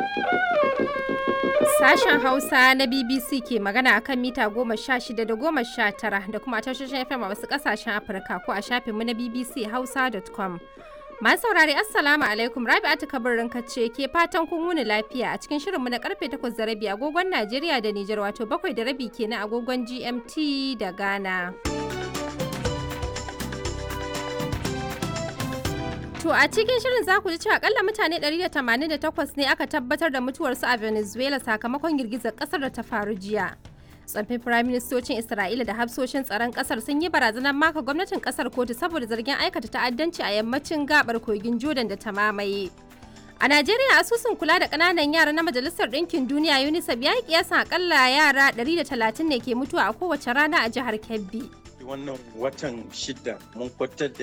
Sashen Hausa na BBC ke magana a kan mita goma sha shida da goma sha tara da kuma tashoshin FM a wasu ƙasashen Afirka ko a shafinmu na BBC Hausa.com. Masu saurari Assalamu alaikum Rabi'atu kabarin ce ke fatan kun wuni lafiya a cikin shirinmu na karfe takwas da rabi agogon Najeriya da Nijar wato bakwai da rabi kenan agogon GMT da Ghana. To a cikin shirin za ku ji cewa akalla mutane 188 ne aka tabbatar da mutuwarsu a Venezuela sakamakon girgizar kasar da ta faru jiya. Tsoffin firaministocin Isra'ila da hafsoshin tsaron kasar sun yi barazanar maka gwamnatin kasar kotu saboda zargin aikata ta'addanci a yammacin gabar kogin Jordan da ta mamaye. A Najeriya asusun kula da ƙananan yara na Majalisar Ɗinkin Duniya UNICEF ya yi kiyasan akalla yara 130 ne ke mutuwa a kowace rana a jihar Kebbi. wannan watan shida mun kwatar da